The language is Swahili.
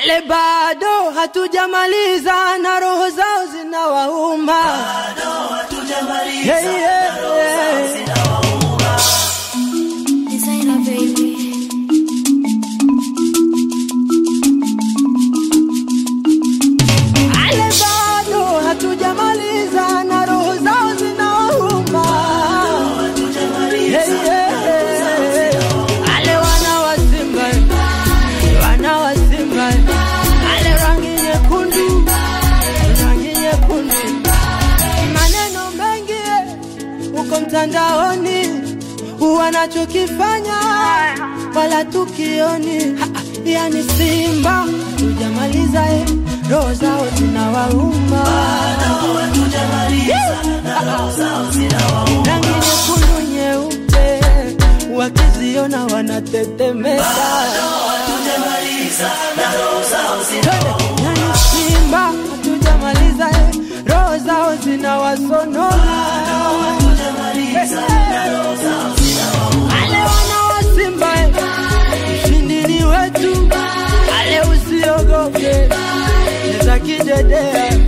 Ale bado hatujamaliza na roho zao zinawauma. Hey, yeah, yeah. Designer baby. Ale bado hatujamaliza na roho zao zinawauma. Hey, yeah, yeah. Ale wana wa Simba, wana wa Simba, ale rangi nyekundu, rangi nyekundu, maneno mengi uko mtandaoni, wanachokifanya wala tukioni. Ha, Yani Simba tujamaliza, eh, roho zao zinawauma, rangi nyekundu nyeupe, wakiziona wanatetemeka. Yani Simba hatujamaliza, eh, roho zao zinawasonona. Ale wana wa Simba, eh, ushindi ni wetu. Ale usiogope, cheza kidedea,